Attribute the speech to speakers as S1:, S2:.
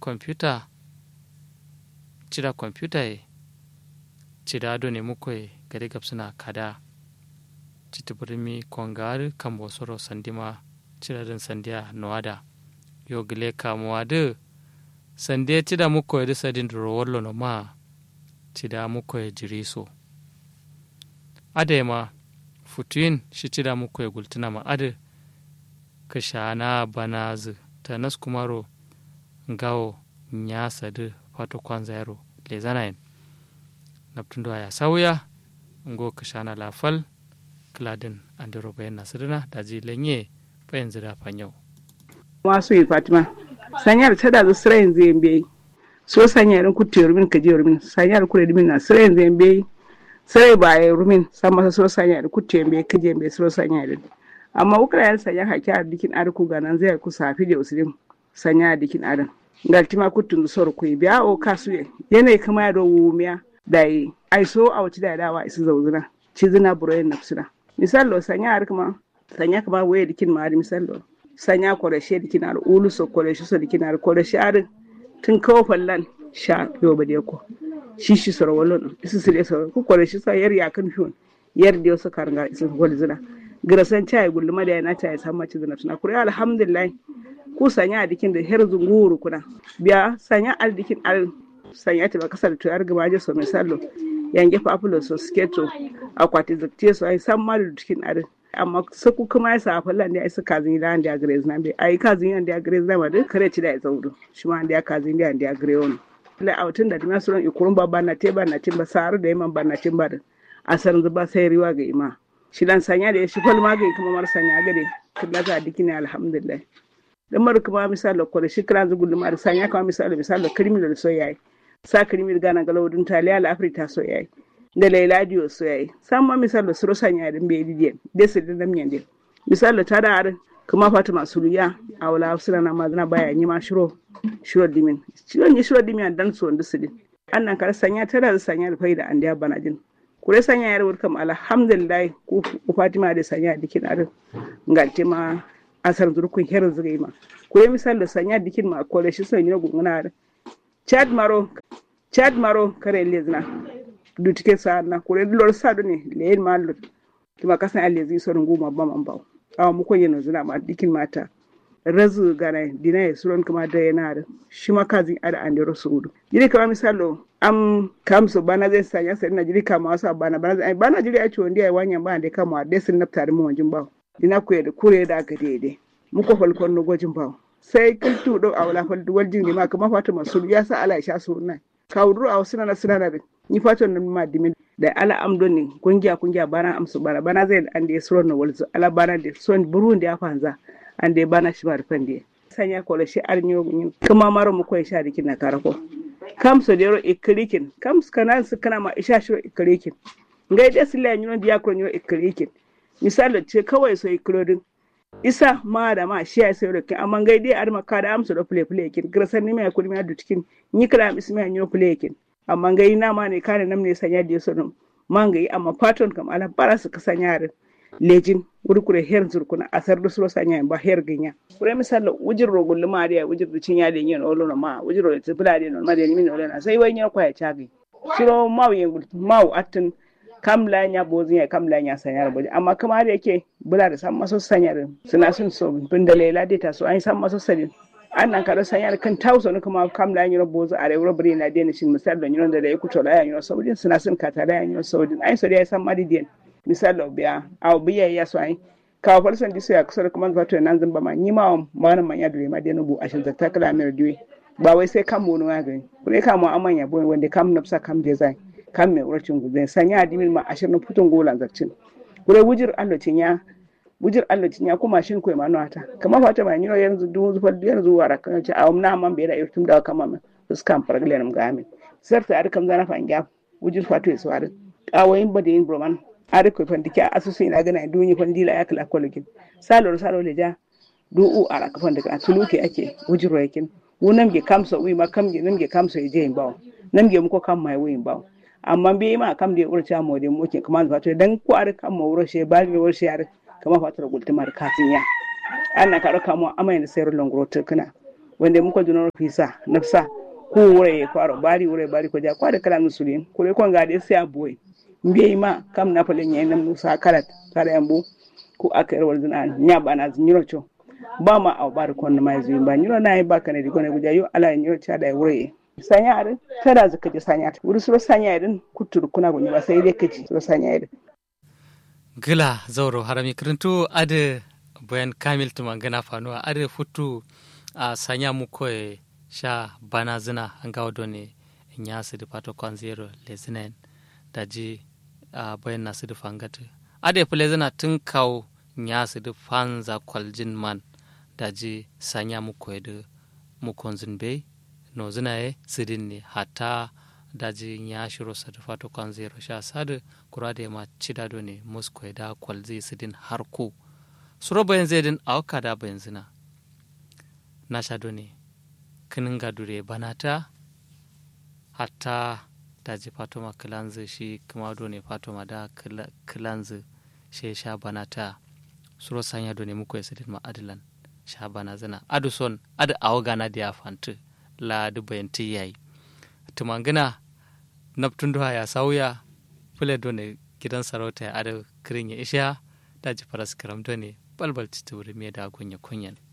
S1: computer cida computer e cida ado ne mukoy gade gabsuna kada citi birmi kongar kambo soro sandima cida din sandiya noada yo gile kamuwa de sande cida mukoy de sadin duro wallo no ma cida mukoy jiriso ade ma futuin shi cida mukoy gultuna ma ade ka shana banazu ta nas kumaro ngawo nyasa de fato kwanza yaro le zanayin naptundo ya sauya ngo ka shana lafal kladin andiro bayan nasirina da ji lenye bayan zira fanyau
S2: wasu yi fatima sanyar ta da zu sirayin zai biyi so sanyar ku te rumin ka je rumin sanyar ku da na sirayin zai biyi sirai ba ya rumin san masa so sanyar ku te biyi ka je biyi so sanyar amma ukra yan sanya haki a dikin arku ganan zai ku safi da usulin sanya a dikin adan galtima kutun sor ku biya o kasu yanayi kama ya do wumiya da yi ai so a wuci da dawa isu zauzuna ci zina buroyin nafsuna misalo sanya har kuma sanya kama waye dikin ma har misalo sanya koreshe dikin har ulu so koreshe so dikin har koreshe har tun kawo fallan sha yo ba ko shi shi soro wallo isu sile soro ku koreshe sa yar ya kan fiyon yar da su karanga isu gol zina girasan chai gulluma da yana chai san mace zina tuna kure alhamdulillah ku sanya dikin da her zunguru kuna biya sanya al dikin al sanya ta kasar tuyar gaba je so misalo yange fafulo so sketo akwati zakte so ai san malu cikin arin amma saku kuma ya sa fallan da ai suka zin da da grace na bai ai ka zin da grace na ma duk kare ci da ya zauro shi ma da ka zin da da grace on la autun da dima suran ikurun babba na te ba na tin ba saru da yaman ba na tin ba a san zuba sai riwa ga ima shi dan sanya da ya shi falma ga kuma mar sanya ga dai killa za dikini alhamdulillah dan mar kuma misalo ko da shi kran zugul mar sanya kuma misalo misalo criminal so yayi sa kirimi gana galawudin taliya la afrita so yayi da laila diyo so yayi san ma misal da suro sanya din be didiye de se da namnyan de misal da tada ar kuma fatima suluya a wala suna na mazana baya yi ma shiro shiro dimin shiro ni shiro dimin dan so ndu sidin annan kar sanya tada da sanya da faida an da bana jin kure sanya yar wurkam alhamdulillah ku fatima da sanya dikin ar ngalti ma asar zurkun her zugai ma kure misal da sanya dikin ma kore shi sanya gunguna chad maro chad maro kare lezna dutike sa na kure lor sa do ne le ma lor kuma kasan alezi so nguma ba man ba awa mu ko yeno zina ma dikin mata razu gana dina ya suron kuma da yana da shi ma kazin ada an da sudu jiri kama misalo am kamso bana zai sanya sai na jiri kama wasu bana bana zai bana jiri a ciwon ndiya wanyan ba da kama da sun nafta da mu wanjin ba dina ku da kure da aka daidai muko falkon no gojin ba sai kiltu do a wala faldu wal jingi ma kama fata masul ya sa ala sha su nan kawduru a wasu na suna na ni fata nan ma dimin da ala amdo ne kungiya kungiya bana amsu bana bana zai an da suro na walzu ala bana da son burun da ya fanza an da bana shi mar fande sanya ko shi arnyo kuma maro mu ko sha dikin na karako kam so dero ikrikin kam kana su kana ma isha shi ikrikin ngai da sila nyo dia ko nyo ikrikin misali ce kawai so ikrodin isa ma da ma shi ya sai rokin amma ngai dai arma ka da amsu da play play kin grasan ni mai kudi mai dutikin ni kala ismi nyo play kin amma ngai na ma ne kana nam ne sanya da so dum man ngai amma patron kam ala bara su kasan yarin lejin wurkure her zurkuna asar da suro sanya ba her ginya kure misal wujir rogul ma da wujir da cin ya da yin olo ma wujir da tibula da ma da min olo na sai wai nya kwaya chagi shiro mawu yin mawu atin kam la nya bozin ya kam la nya sanyar boje amma kamar yake bula da san maso sanyar suna sun so bin da lela data so an san maso sadin annan kada sanyar kan tauso ne kuma kam la nya bozo a rewo bari na dena shin misal da nya da ya kuto la nya saudin suna sun kata la nya saudin ai so da ya san madi den misal da biya aw biya ya so ai kawo falsan diso ya kusa da kuma zato nan zan ba ma ni ma wannan manya da ma dena bu a shin zakta kala mai diwe ba wai sai kan mono ya gani kure kamo amanya boy wanda kam nafsa kam design kan mai wurcin guzai sanya adimin ma ashirin putun golan zarcin kure wujir allocin ya wujir allocin ya kuma shin koy manu ata kama fata ma nyiro yanzu du zufal yanzu wara kan ce awam na man bera irtum da kama ma uskan paraglen ga amin sarta ar kam zana fanga wujir fatu ya sware awayin bada yin broman ar ko fandike asusu ina gana dunyi fandila ya kala kolokin salor salor leja du u ara ka fandika tuluke ake wujiro yakin wunam ge kamsa wi ma kam ge nam ge kamsa je bawo nam ge muko kam mai wi bawo amma be ma kam da urta mo de mo ke kuma fato dan ko ar kam mo wuro she ba mi wuro she ar kama fato gulta mar kafin ya anna ka roka mo amai da sayar longro to kana wanda muko dunor fisa nafsa ko wure kwaro bari wure bari ko ja kwade kala musulin kure ko ngade sai aboy mbiye ma kam na pale nyen nam musa karat tare ambu ko akere wal dina nya bana nyiro cho ba ma aw bar kon ma zui ba nyiro na ba kana di gone guja yo ala nyiro cha da wure sanya adin tada zaka ji sanya wuri suro sanya adin kutur kuna gunyi ba sai dai kaci suro sanya adin
S1: gila zauro harami kirintu ade bayan kamil tuma gana fanuwa ade futu a sanya mu koye sha bana zina an gawa done in ya su da fato kwan zero le zinayen da ji a bayan nasu da fangata ade fule zina tun kawo ya su da fanza kwaljin man da ji sanya mu koye da mu konzin bai no zina ye sidin ne hata daji ya shiro sa da fato kwan zero sha sadu kura da ma cida do ne musko da kwalzi sidin har ku suro bayan zai auka da bayan zina na sha do ne kinin gadure banata hatta daji fato ma kilanzi shi kuma do ne fato ma da kilanzi shi sha banata suro sanya do ne muku ya sidin ma adilan sha bana zina adu son adu awgana da ya fantu la du bayanti yayi tumangina naptun duha ya sauya fule done gidan sarauta ya ada kirin ya isha daji faras karam done balbal tituri me da gunya kunyan